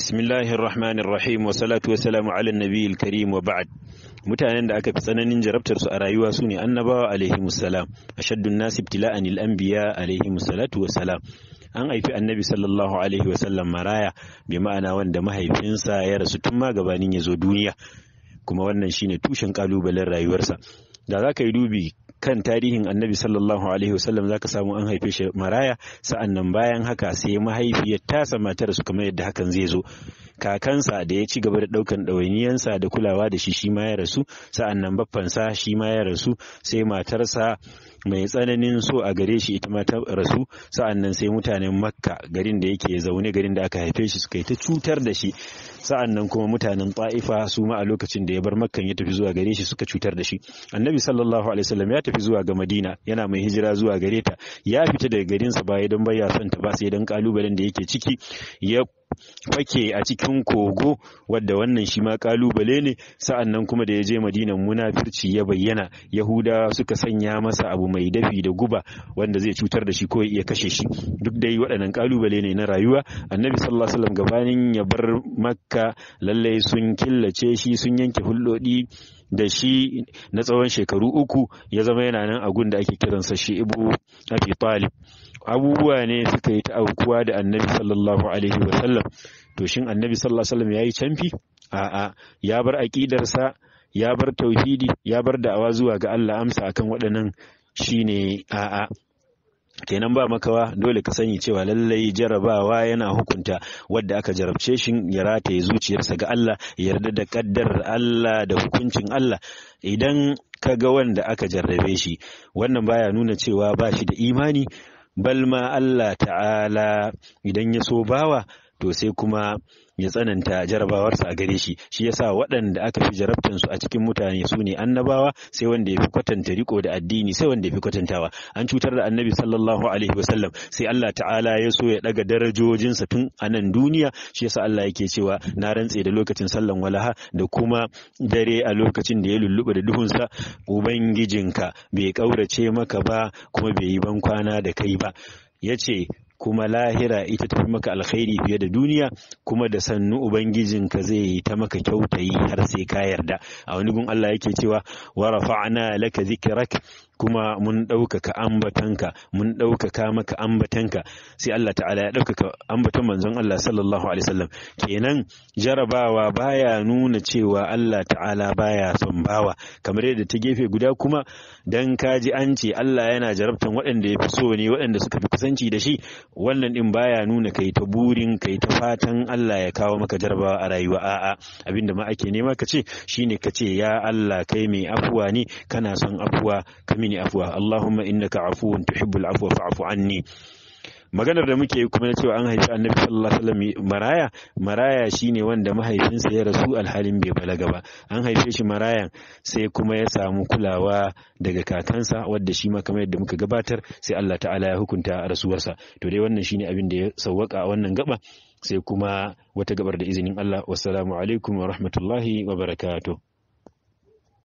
Bismillahir Rahmanir Rahim wa salatu wa salamu ala nabiyil karim wa ba'd. Mutanen da aka fi tsananin jarabtar su a rayuwa su ne annabawa alaihi musallam, ashaddun nasi ibtila'an al-anbiya alaihi salatu wa salam. An haifi annabi sallallahu alaihi wa sallam maraya bi ma'ana wanda mahaifinsa ya rasu tun ma gabanin ya zo duniya. Kuma wannan shine tushen kalubalen rayuwarsa. Da za ka yi dubi kan tarihin annabi sallallahu alaihi wasallam zaka samu an haife shi maraya sa'an nan bayan haka sai mahaifiyar tasa matar su kamar yadda hakan zai zo kakansa da ya ci gaba da daukan ɗawainiyansa da kulawa da shi shi ma ya rasu sa'an nan baffansa shi ma ya rasu sai matarsa mai tsananin so a gare shi ita ma ta rasu sa'an nan sai mutanen makka garin da yake zaune garin da aka haife shi suka yi ta cutar da shi sa'an nan kuma mutanen ta'ifa su ma a lokacin da ya bar makkan ya tafi zuwa gare shi suka cutar da shi annabi sallallahu alaihi wasallam ya tafi zuwa ga madina yana mai hijira zuwa gare ta ya fita daga garinsa ba don baya son ta ba sai dan kalubalen da yake ciki ya fake a cikin kogo wadda wannan shi ma kalubale ne sa'an nan kuma da ya je madinan munafirci ya bayyana yahudawa suka sanya masa abu mai dafi da guba wanda zai cutar da shi ko ya iya kashe shi duk dai waɗannan kalubale ne na rayuwa annabi sallallahu alaihi wasallam gabanin ya bar makka lallai sun killace shi sun yanke hulɗoɗi da shi na tsawon shekaru uku ya zama yana nan a gun da ake kiransa shi ibu abi talib abubuwa ne suka yi ta aukuwa da annabi sallallahu alaihi wasallam to shin annabi sallallahu alaihi wasallam ya yi canfi a'a ya bar aƙidarsa ya bar tauhidi ya bar da'awa zuwa ga Allah amsa akan waɗannan shine a'a kenan ba makawa dole ka sani cewa lallai jarabawa yana hukunta wadda aka jarabce shi ya rataye zuciyarsa ga Allah yarda da kaddar Allah da hukuncin Allah idan ka ga wanda aka jarrabe shi wannan baya nuna cewa ba shi da imani balma Allah ta'ala idan ya so bawa to sai kuma ya tsananta jarabawarsa a gare shi shi yasa waɗanda aka fi jarabtan su a cikin mutane su ne annabawa sai wanda ya fi kwatanta riko da addini sai wanda ya fi kwatantawa an cutar da annabi sallallahu alaihi wasallam sai Allah ta'ala ya so ya daga darajojinsa tun a nan duniya shi yasa Allah yake cewa na rantse da lokacin sallan walaha da kuma dare a lokacin da ya lulluɓa da duhunsa ubangijinka bai ƙaurace maka ba kuma bai yi ban kwana da kai ba yace kuma lahira ita tafi maka alkhairi fiye da duniya kuma da sannu ubangijinka zai yi ta maka kyautayi har sai ka yarda a wani gun Allah yake cewa wa rafa'na laka zikrak kuma mun ɗaukaka ambatanka mun ɗaukaka maka ambatanka sai Allah ta'ala ya ɗaukaka ambatan manzon Allah sallallahu alaihi wasallam kenan jarabawa baya nuna cewa Allah ta'ala baya son bawa kamar yadda ta gefe guda kuma dan kaji an ce Allah yana jarabtan waɗanda ya fi so ne waɗanda suka fi kusanci da shi wannan din baya nuna kai ta burin kai ta fatan Allah ya kawo maka jarabawa a rayuwa a'a abinda ma ake nema ka ce shine ka ce ya Allah kai mai afuwa ne kana son afuwa ka mini afuwa Allahumma innaka afuwun tuhibbul afwa fa'fu anni maganar da muke kuma na cewa an haifi annabi sallallahu alaihi wasallam maraya maraya shine wanda mahaifinsa ya rasu alhalin bai balaga ba an haife shi marayan sai kuma ya samu kulawa daga kakansa wadda shi ma kamar yadda muka gabatar sai Allah ta'ala ya hukunta rasuwarsa to dai wannan shine abin da ya sawwaka a wannan gaba sai kuma wata gabar da izinin Allah wassalamu alaikum wa rahmatullahi wa barakatuh